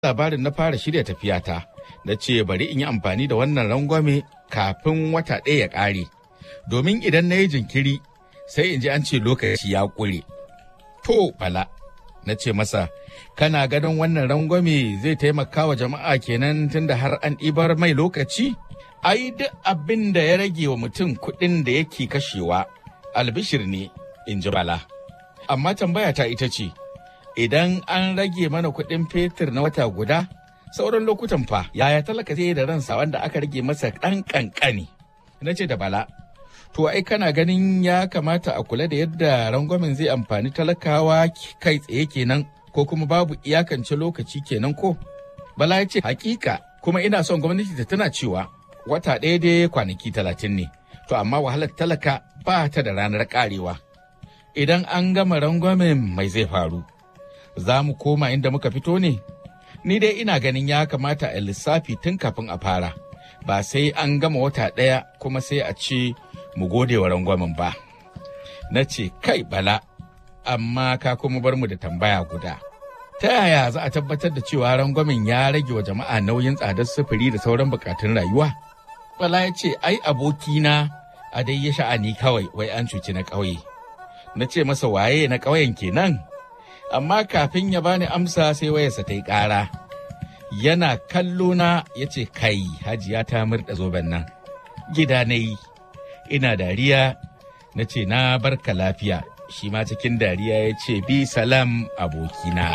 labarin na fara shirya tafiyata na ce bari in yi amfani da wannan rangwame kafin wata ɗaya ya ƙare domin idan na yi jinkiri sai in ji an ce lokaci ya ƙure to bala na ce masa kana ganin wannan rangwame zai taimaka wa jama'a kenan tunda har an ɗibar mai lokaci ai duk abin da ya rage wa mutum kuɗin da yake kashewa albishir ne in ji bala amma tambaya ta ita ce idan an rage mana kuɗin fetur na wata guda sauran lokutan fa yaya talaka zai da ransa wanda aka rage masa ɗan ƙanƙani na ce da bala to ai kana ganin ya kamata a kula da yadda rangwamen zai amfani talakawa kai tsaye kenan ko kuma babu iyakance lokaci kenan ko bala ya ce hakika kuma ina son gwamnati ta tana cewa wata ɗaya dai kwanaki talatin ne to amma wahalar talaka ba ta da ranar karewa idan an gama rangwamen mai zai faru za mu koma inda muka fito ne? Ni dai ina ganin ya kamata a lissafi tun kafin a fara, ba sai an gama wata ɗaya kuma sai a ce mu gode wa rangwamen ba. Na ce, kai bala, amma ka kuma bar mu da tambaya guda. Ta yaya za a tabbatar da cewa rangwamen ya rage wa jama'a nauyin tsadar sufuri da sauran bukatun rayuwa? Bala ya ce, ai abokina a dai ya sha'ani kawai wai an cuci na ƙauye. Na ce masa waye na ƙauyen kenan? amma kafin ya bani amsa sai wayarsa ta yi ƙara. Yana kallo na ya ce kai hajiya ta murɗa zoben nan. Gida na yi, ina dariya na ce na barka lafiya, shi ma cikin dariya ya ce bi salam abokina.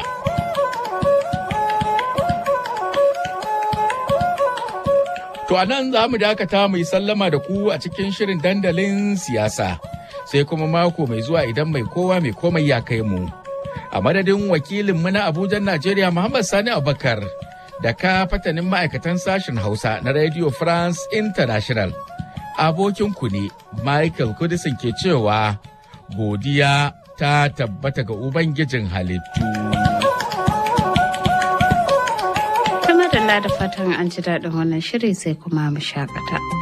To a nan za mu dakata mai sallama da ku a cikin shirin dandalin siyasa, sai kuma mako mai zuwa idan mai kowa mai komai ya kai mu. a madadin wakilinmu na Abuja Najeriya Muhammad Sani Abubakar da ka fatanin ma'aikatan sashen Hausa na Radio France International. Abokinku ne Michael Kudisin ke cewa godiya ta tabbata ga Ubangijin halittu. Kama da fatan an ji daɗin wannan shiri sai kuma mu shakata.